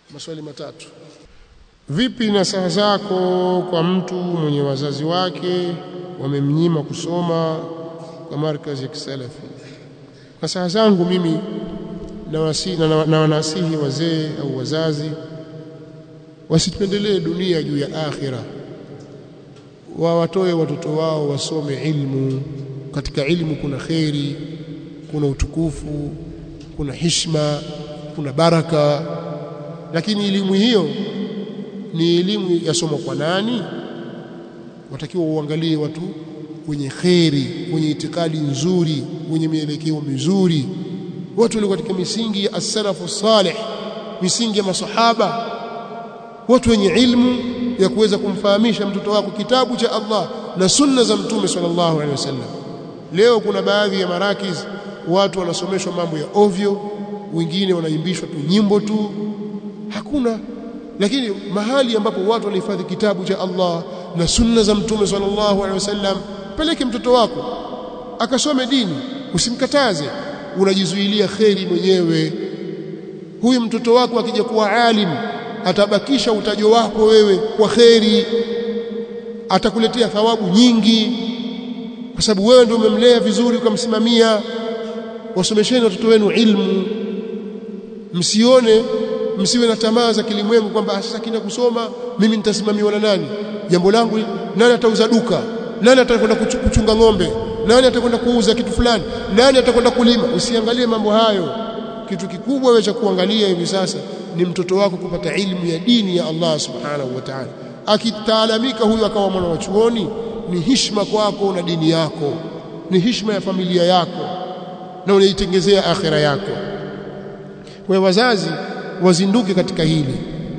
maswali matatu vipi nasaha zako kwa mtu mwenye wazazi wake wamemnyima kusoma kwa markazi ya kisalafi nasaha zangu mimi na wanasihi wazee au wazazi wasipendelee dunia juu ya akhira wawatoe watoto wao wasome ilmu katika ilmu kuna kheri kuna utukufu kuna hishma kuna baraka lakini elimu hiyo ni elimu yasomwa kwa nani watakiwa uangalie watu wenye kheri wenye itikadi nzuri wenye mielekeo mizuri watu walio katika misingi ya as-salafu salih misingi ya masahaba watu wenye ilmu ya kuweza kumfahamisha mtoto wako kitabu cha Allah na sunna za mtume sallallahu alaihi wasallam leo kuna baadhi ya marakiz watu wanasomeshwa mambo ya ovyo wengine wanaimbishwa tu nyimbo tu hakuna lakini mahali ambapo watu wanahifadhi kitabu cha Allah na sunna za mtume sallallahu alaihi wasallam peleke mtoto wako akasome dini usimkataze unajizuilia kheri mwenyewe huyu mtoto wako akija kuwa alim atabakisha utajo wako wewe kwa kheri atakuletea thawabu nyingi kwa sababu wewe ndio umemlea vizuri ukamsimamia wasomesheni watoto wenu ilmu msione msiwe na tamaa za kilimwengu kwamba sasa kina kusoma mimi nitasimamiwa na nani jambo langu nani atauza duka nani atakwenda kuchunga ng'ombe nani atakwenda kuuza kitu fulani nani atakwenda kulima usiangalie mambo hayo kitu kikubwa wewe cha kuangalia hivi sasa ni mtoto wako kupata ilmu ya dini ya Allah subhanahu wa ta'ala akitaalamika huyu akawa mwana wa chuoni ni hishma kwako na dini yako ni hishma ya familia yako na unaitengezea akhira yako kwa wazazi wazinduke katika hili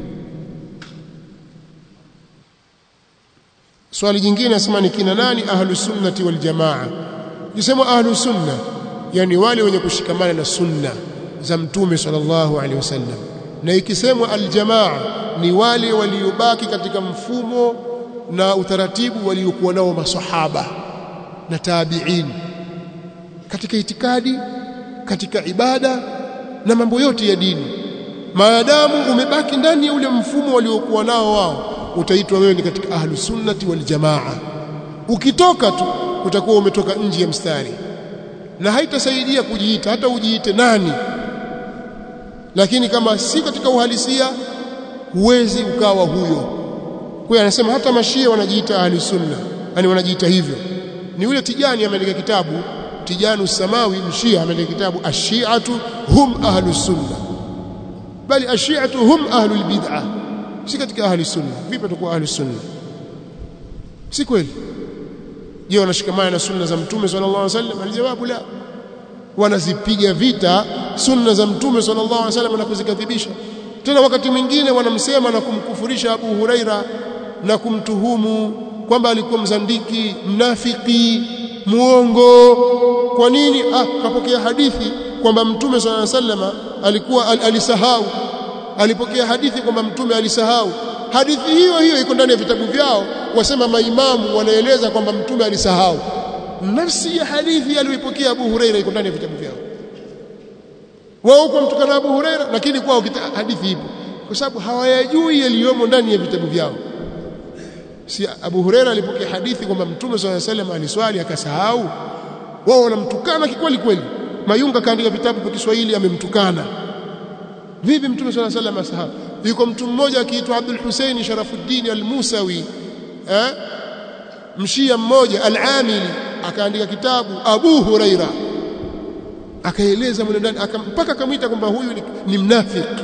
swali jingine nasema ni kina nani ahlu sunnati wal jamaa kisema ahlu sunna yani wale wenye kushikamana na sunna za mtume sallallahu alaihi wasallam na ikisemwa aljamaa ni wale waliobaki katika mfumo na utaratibu waliokuwa nao masahaba na tabi'in katika itikadi katika ibada na mambo yote ya dini maadamu umebaki ndani ya ule mfumo waliokuwa nao wao utaitwa wewe ni katika ahlu sunnati wal jamaa ukitoka tu utakuwa umetoka nje ya mstari na haitasaidia kujiita hata ujiite nani lakini kama si katika uhalisia huwezi ukawa huyo kwa anasema hata mashia wanajiita ahli sunna yani wanajiita hivyo ni yule tijani ameandika kitabu tijanu samawi mshia ameandika kitabu ashiatu hum ahlu sunna bali ashiatu hum ahlu albid'ah si katika ahli sunna vipi atakuwa ahli sunna si kweli je wanashikamana na sunna za mtume sallallahu alaihi wasallam alijawabu la wanazipiga vita sunna za mtume sallallahu alaihi wasallam na kuzikadhibisha tena wakati mwingine wanamsema na kumkufurisha Abu Huraira na kumtuhumu kwamba alikuwa mzandiki mnafiki muongo kwa nini ah kapokea hadithi kwamba mtume sallallahu alaihi wasallam alikuwa al alisahau alipokea hadithi kwamba mtume alisahau hadithi hiyo hiyo iko ndani ya vitabu vyao wasema maimamu wanaeleza kwamba mtume alisahau nafsi ya hadithi aliyoipokea Abu Huraira iko ndani ya vitabu vyao wao huko mtukana Abu Huraira lakini kwao hadithi ipo kwa sababu hawayajui yaliyomo ndani ya vitabu vyao si Abu Huraira alipokea hadithi kwamba Mtume swalla salam aliswali akasahau wao wanamtukana kikweli kweli Mayunga kaandika vitabu kwa Kiswahili amemtukana vipi Mtume swalla salam asahau yuko mtu mmoja akiitwa Abdul Hussein Sharafuddin al-Musawi eh mshia mmoja al-Amili akaandika kitabu Abu Huraira akaeleza mwenendo ndani mpaka akamwita kwamba huyu ni, ni mnafiki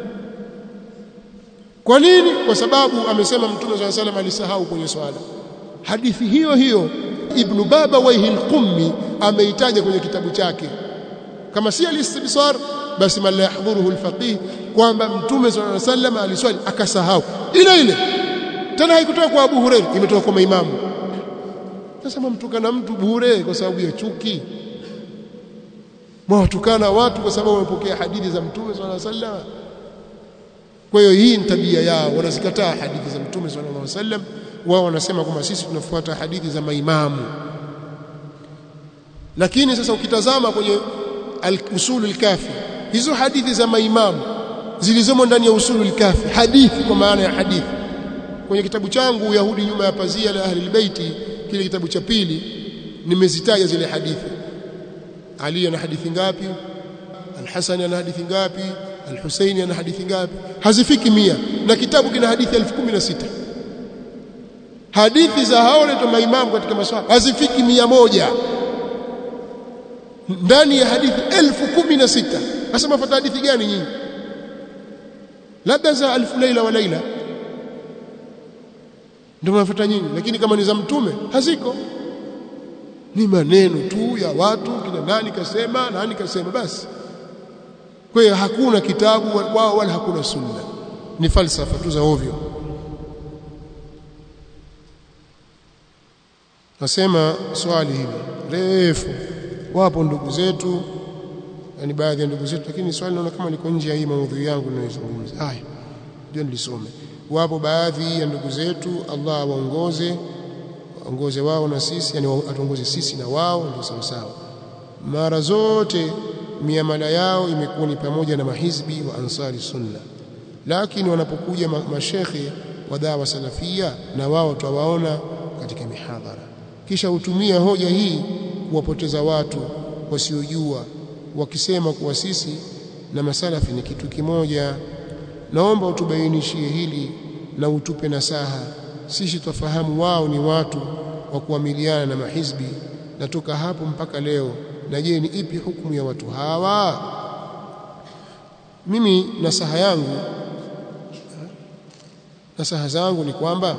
kwa nini kwa sababu amesema mtume swalla salam alisahau kwenye swala hadithi hiyo hiyo ibn baba waihi al-qummi ameitaja kwenye kitabu chake kama si al-istibsar basi man la yahdhuruhu al-faqih kwamba mtume swalla salam aliswali akasahau ile ile tena haikutoka kwa Abu Hurairah imetoka kwa maimamu sasa mtukana mtu bure kwa sababu ya chuki mwatukana watu kwa sababu wamepokea hadithi za mtume swalla sallam kwa hiyo hii ni tabia yao wanazikataa hadithi za mtume sallallahu alaihi wasallam wao wanasema kwamba sisi tunafuata hadithi za maimamu lakini sasa ukitazama kwenye al-usul al-kafi hizo hadithi za maimamu zilizomo ndani ya usulul kafi hadithi kwa maana ya hadithi kwenye kitabu changu Uyahudi nyuma ya pazia la ahli albayti kile kitabu cha pili nimezitaja zile hadithi Ali ana hadithi ngapi Al-Hasan ana hadithi ngapi Al-Husaini ana hadithi ngapi hazifiki mia na kitabu kina hadithi 1016 hadithi za hao wale maimamu katika maswahaba hazifiki mia moja ndani ya hadithi 1016 sasa mafuata hadithi gani nyinyi labda za alfu laila wa laila ndio mafuata nyinyi lakini kama ni za mtume haziko ni maneno tu ya watu kina nani kasema nani kasema basi kwa hiyo hakuna kitabu wao wala hakuna sunna ni falsafa tu za ovyo nasema swali hili refu wapo ndugu zetu yani baadhi ya ndugu zetu lakini swali naona kama liko nje ya hii maudhui yangu ninayozungumza haya ndio nilisome wapo baadhi ya ndugu zetu Allah awaongoze waongoze wao na sisi yani atuongoze sisi na wao ndio sawa sawa mara zote miamala yao imekuwa ni pamoja na mahizbi wa ansari sunna lakini wanapokuja mashekhe wa dawa salafia na wao tutawaona katika mihadhara kisha hutumia hoja hii kuwapoteza watu wasiojua wakisema kuwa sisi na masalafi ni kitu kimoja naomba utubainishie hili na utupe nasaha sisi twafahamu wao ni watu wa kuamiliana na mahizbi na toka hapo mpaka leo na je ni ipi hukumu ya watu hawa mimi nasaha yangu nasaha zangu ni kwamba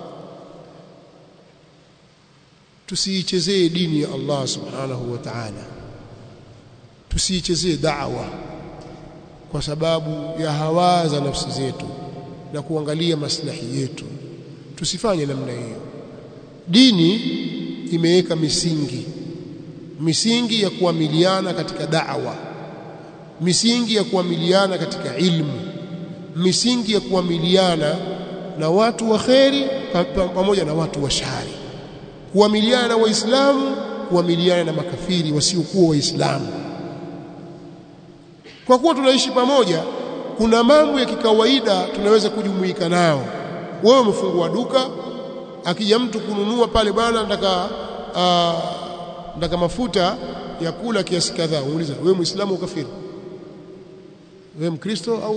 tusiichezee dini ya Allah subhanahu wa ta'ala tusiichezee da'wa kwa sababu ya hawa za nafsi zetu na kuangalia maslahi yetu tusifanye namna hiyo dini imeweka misingi misingi ya kuamiliana katika da'wa misingi ya kuamiliana katika ilmu misingi ya kuamiliana na watu wa kheri pamoja na watu wa shari kuamiliana na waislamu kuamiliana na makafiri wasiokuwa waislamu kwa kuwa tunaishi pamoja kuna mambo ya kikawaida tunaweza kujumuika nao wewe umefungua duka akija mtu kununua pale bwana nataka uh, nataka mafuta ya kula kiasi kadhaa uuliza wewe muislamu au kafiri wewe mkristo au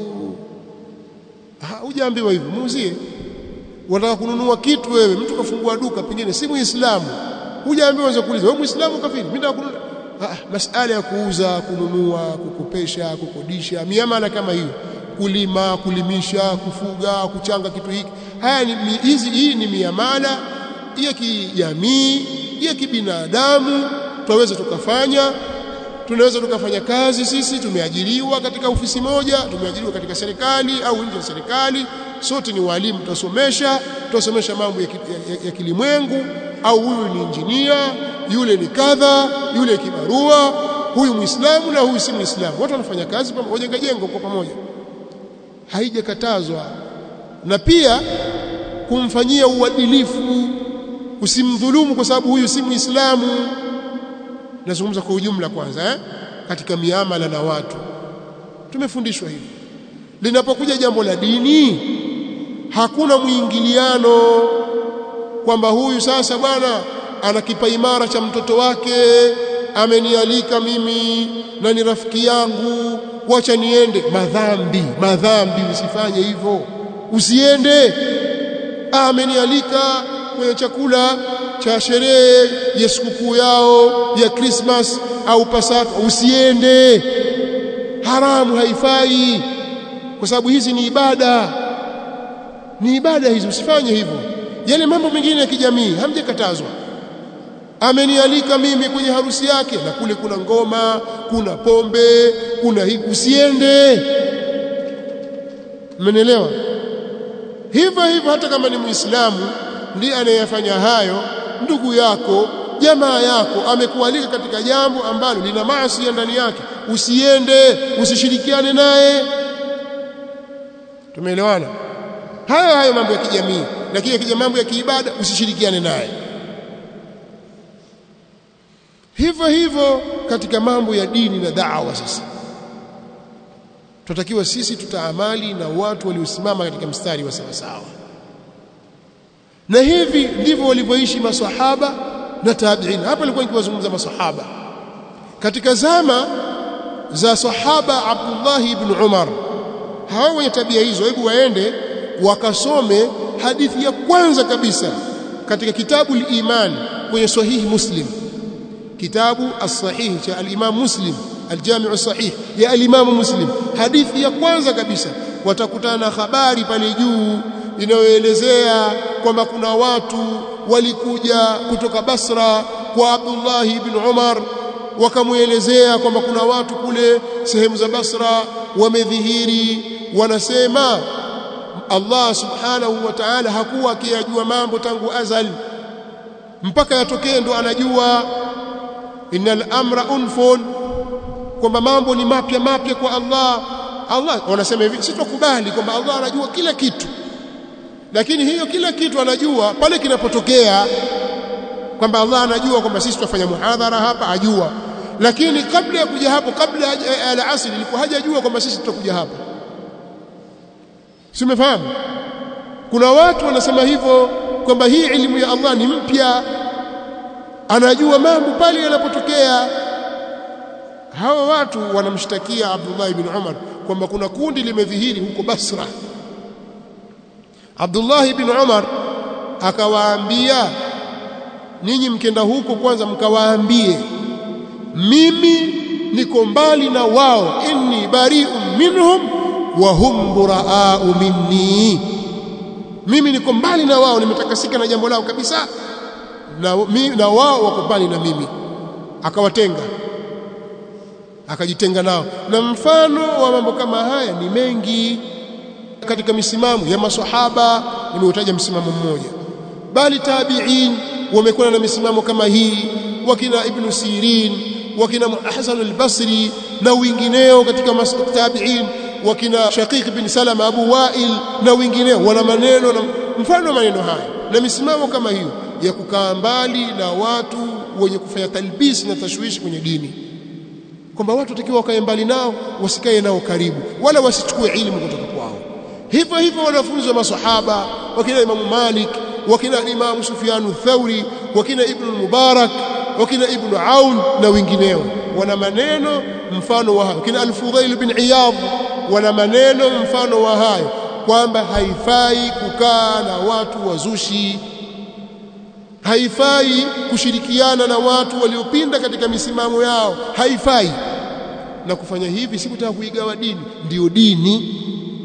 hujaambiwa hivyo muuzie unataka kununua kitu wewe mtu kafungua duka pengine si muislamu hujaambiwa unaweza kuuliza wewe muislamu au kafiri mimi nataka kununua ah, masala ya kuuza kununua kukopesha kukodisha miamala kama hiyo kulima kulimisha kufuga kuchanga kitu hiki haya ni hizi hii ni miamala ya kijamii ya kibinadamu tunaweza tukafanya tunaweza tukafanya kazi sisi tumeajiriwa katika ofisi moja tumeajiriwa katika serikali au nje ya serikali sote ni walimu tutasomesha tutasomesha mambo ya, ya, ya kilimwengu au huyu ni injinia yule ni kadha yule kibarua huyu muislamu na huyu si muislamu watu wanafanya kazi pamoja wajenga jengo kwa pamoja haijakatazwa na pia kumfanyia uadilifu usimdhulumu kwa sababu huyu si muislamu nazungumza kwa ujumla kwanza eh? katika miamala na watu tumefundishwa hivi linapokuja jambo la dini hakuna mwingiliano kwamba huyu sasa bwana ana kipaimara cha mtoto wake amenialika mimi na ni rafiki yangu wacha niende madhambi madhambi usifanye hivyo usiende amenialika kwenye chakula cha sherehe ya sikukuu yao ya Christmas au Pasaka usiende haramu haifai kwa sababu hizi ni ibada ni ibada hizi usifanye hivyo yale mambo mengine ya kijamii hamjakatazwa amenialika mimi kwenye harusi yake na kule kuna ngoma kuna pombe kuna hivi usiende mmenielewa hivyo hivyo hata kama ni muislamu ndiye anayefanya hayo ndugu yako jamaa yako amekualika katika jambo ambalo lina maasi ndani yake usiende usishirikiane naye tumeelewana hayo hayo mambo ya kijamii lakini yakija mambo ya kiibada usishirikiane naye hivyo hivyo katika mambo ya dini na da'wa sasa tunatakiwa sisi tutaamali na watu waliosimama katika mstari wa sawa sawa na hivi ndivyo walivyoishi maswahaba na tabi'in hapa nilikuwa nikiwazungumza maswahaba katika zama za sahaba Abdullah ibn Umar hao wenye tabia hizo hebu waende wakasome hadithi ya kwanza kabisa katika kitabu al-Iman kwenye sahihi Muslim kitabu as-sahih cha al-Imam Muslim al-Jami' as-sahih ya al-Imam Muslim hadithi ya kwanza kabisa watakutana na habari pale juu inayoelezea kwamba kuna watu walikuja kutoka Basra kwa Abdullah ibn Umar wakamuelezea kwamba kuna watu kule sehemu za Basra wamedhihiri wanasema Allah subhanahu wa ta'ala hakuwa akiyajua mambo tangu azali mpaka yatokee ndo anajua innal amra unfun kwamba mambo ni mapya mapya kwa Allah Allah wanasema hivi situkubali kwamba Allah anajua kila kitu lakini hiyo kila kitu anajua pale kinapotokea kwamba Allah anajua kwamba sisi tutafanya muhadhara hapa ajua lakini kabla ya kuja hapo kabla ya al-asr ilikuwa hajajua kwamba sisi tutakuja hapa si umefahamu kuna watu wanasema hivyo kwamba hii elimu ya Allah ni mpya anajua mambo pale yanapotokea hawa watu wanamshtakia Abdullah ibn Umar kwamba kuna kundi limedhihiri huko Basra Abdullah ibn Umar akawaambia ninyi mkenda huko kwanza mkawaambie mimi niko mbali na wao inni bari'un minhum wa hum buraa'u minni mimi niko mbali na wao nimetakasika na jambo lao kabisa na, mi, na wao wako mbali na mimi akawatenga akajitenga nao na mfano wa mambo kama haya ni mengi katika misimamo ya maswahaba nimeutaja msimamo mmoja bali tabi'in wamekuwa na misimamo kama hii wakina ibn Sirin wakina Hasan al-Basri na wengineo katika tabi'in wakina Shaqiq bin Salama Abu Wa'il na wengineo wana maneno na mfano maneno haya na misimamo kama hiyo ya kukaa mbali na watu wenye kufanya talbisi na tashwishi kwenye dini kwamba watu watakiwa wakae mbali nao wasikae nao karibu wala wasichukue ilmu kutoka kwao hivyo hivyo wanafunzi wa masahaba wakina Imam Malik wakina Imam Sufyan Thauri wakina Ibn Mubarak wakina Ibn Aun na wengineo wana maneno mfano wa hayo kina Al-Fudhail bin Iyad wana maneno mfano wa hayo kwamba haifai kukaa na watu wazushi haifai kushirikiana na watu waliopinda katika misimamo yao haifai na kufanya hivi si kutaka kuigawa dini ndiyo dini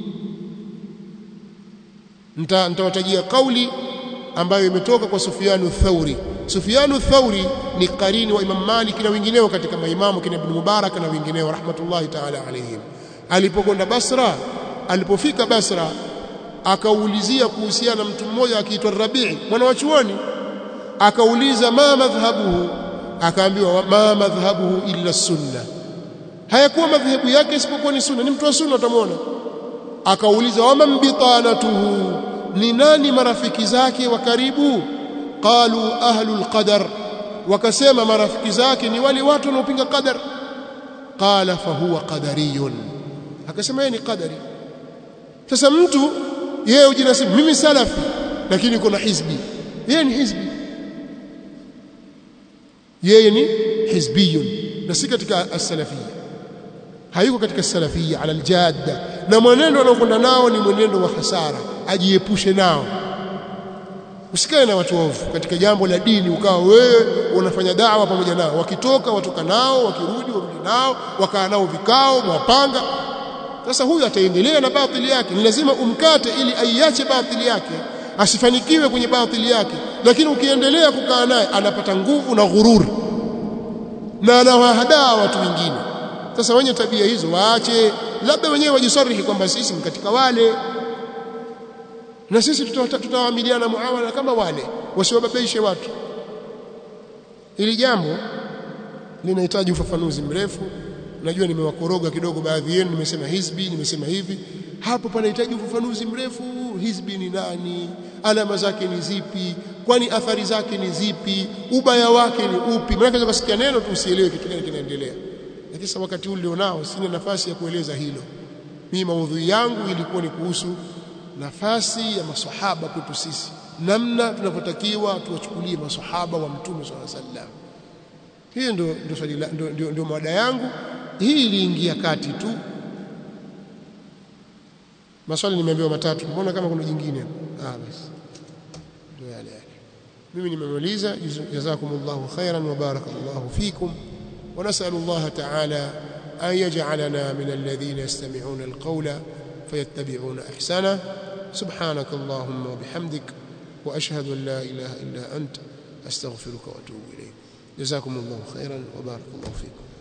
nitawatajia kauli ambayo imetoka kwa Sufyanu Thauri Sufyanu Thauri ni karini wa Imam Malik na wengineo katika maimamu kina Ibn Mubarak na wengineo rahmatullahi ta'ala alayhim alipokwenda Basra alipofika Basra akaulizia kuhusiana na mtu mmoja akiitwa Rabii mwana wa chuoni akauliza ma madhhabuhu akaambiwa ma madhhabuhu illa sunna hayakuwa madhhabu yake isipokuwa ni sunna ni mtu wa sunna utamwona akauliza wama bitanatuhu ni nani marafiki zake wa karibu qalu ahlul qadar wakasema marafiki zake ni wale watu wanaopinga qadar qala fahuwa qadariyun akasema yeye ni qadari sasa mtu yeye ujinasibu mimi salafi lakini kuna hizbi yeye ni hizbi yeye ni hizbiyun na si katika as-salafiyya hayuko katika salafiyya ala aljadda na mwenendo anaokwenda nao ni mwenendo wa hasara ajiepushe nao usikae na watu waovu katika jambo la dini ukawa wewe unafanya dawa pamoja nao wakitoka watoka nao wakirudi warudi nao wakaa nao vikao mwapanga sasa huyu ataendelea na batili yake ni lazima umkate ili aiache batili yake asifanikiwe kwenye batili yake lakini ukiendelea kukaa naye anapata nguvu na ghururi na anawahadaa watu wengine sasa wenye tabia hizo waache labda wenyewe wajisarihi kwamba sisi ni katika wale na sisi tutawaamiliana muamala kama wale wasiwababaishe watu ili jambo linahitaji ufafanuzi mrefu najua nimewakoroga kidogo baadhi yenu nimesema hizbi nimesema hivi hapo panahitaji ufafanuzi mrefu hizbi ni nani alama zake ni zipi kwani athari zake ni zipi ubaya wake ni upi maana unaweza kusikia neno tu usielewe kitu gani kinaendelea lakini sasa wakati huu nilionao sina nafasi ya kueleza hilo mimi maudhui yangu ilikuwa ni kuhusu nafasi ya masahaba kwetu sisi namna tunavyotakiwa tuwachukulie masahaba wa mtume swalla sallam hii ndio ndio swali ndio, ndio, ndio mada yangu hii iliingia kati tu maswali nimeambiwa matatu mbona kama kuna jingine ah basi ndio yale yale mimi nimemaliza jazakumullahu khairan wa barakallahu fikum wa nas'alullaha ta'ala an yaj'alana min alladhina yastami'una alqawla fayattabi'una ahsana سبحانك اللهم وبحمدك وأشهد أن لا إله إلا أنت أستغفرك وأتوب إليك جزاكم الله خيرا وبارك الله فيكم